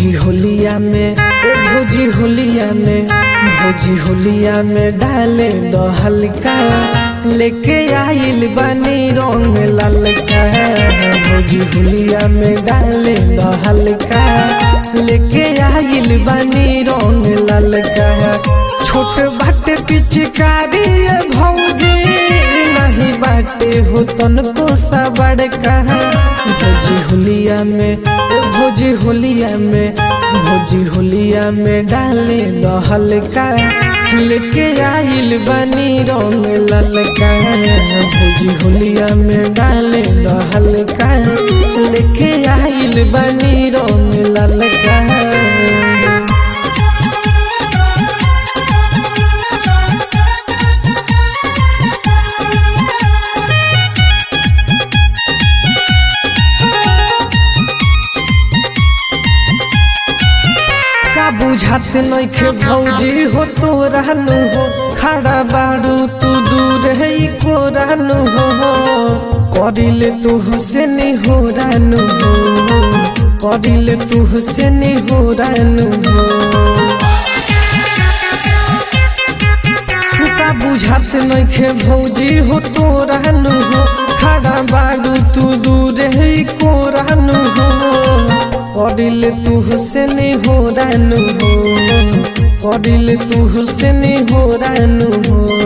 भौजी होलिया में ए भौजी होलिया में भौजी होलिया में डाले दो हल्का लेके आइल बानी रंग ललका भौजी होलिया में डाले दो हल्का लेके आइल बानी रंग ललका छोट बाटे पिचकारी ए भौजी नहीं बाटे हो तनको सा बड़का भौजी होलिया में ए भौजी होलिया में भौजी होलिया में डाले दो हल्का लेके आइल बनी रंग ललका भौजी होलिया में डाले दो हल्का लेके आइल बनी रंग ललका का बुझात नइखे भौजी हो तो रहनु हो खड़ा बाड़ू तू दूर है को रहनु हो करिले तू हुसैन हो रहनु हो करिले तू हुसैन हो रहनु हो का बुझात नइखे भौजी हो तो रहनु हो खड़ा बाड़ू तू दूर है को रहनु हो करिल तू हुसैन हो रानू हो करिल तू हुसैन हो रानू हो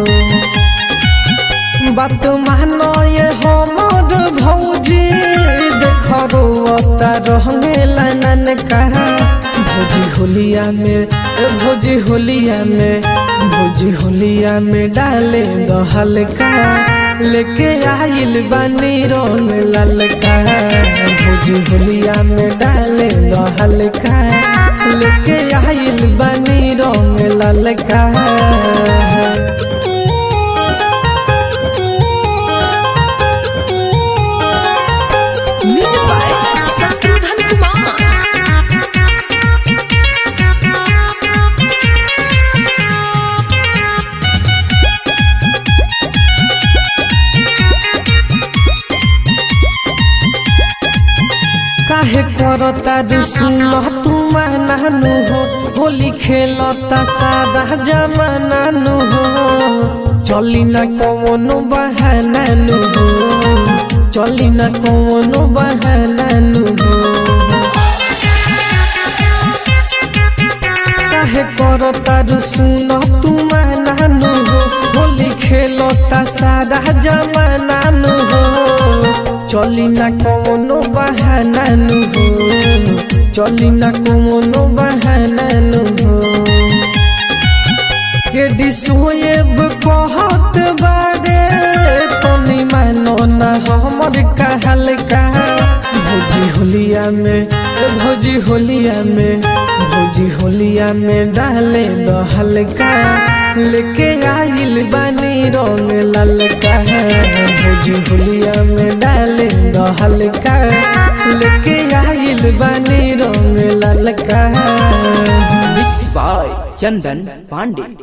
बात मानो ये हमर भौजी देख रोता रहने लानन कहा भौजी होलिया में ए भौजी होलिया में भौजी होलिया में डाले दो हल्का लेके आइल बानी रंग ललका भौजी होलिया में डाले दो हल्का लेके आइल बानी रंग ललका म्यूजिक बाय शत्रुघ्न कुमार काहे करता रुसुल तू मानानु हो होली खेलता सादा जमानानु हो चली ना कवनो बहानानु हो चली ना कवनो बहानानु हो काहे करता रुसुल तू मानानु हो होली खेलता सादा जमानानु हो चली ना कवनो बहानानु हो चली ना कवनो बहानानु हो के डिसोएब कहत बारे तनी मानो ना हमर कहल का भौजी होलिया में ए भौजी होलिया में भौजी होलिया में डाले दो हल्का लेके आइल बानी रंग ललका भौजी होलिया में डाले दो हल्का लेके आइल बानी रंग ललका मिक्स बाय चंदन पांडे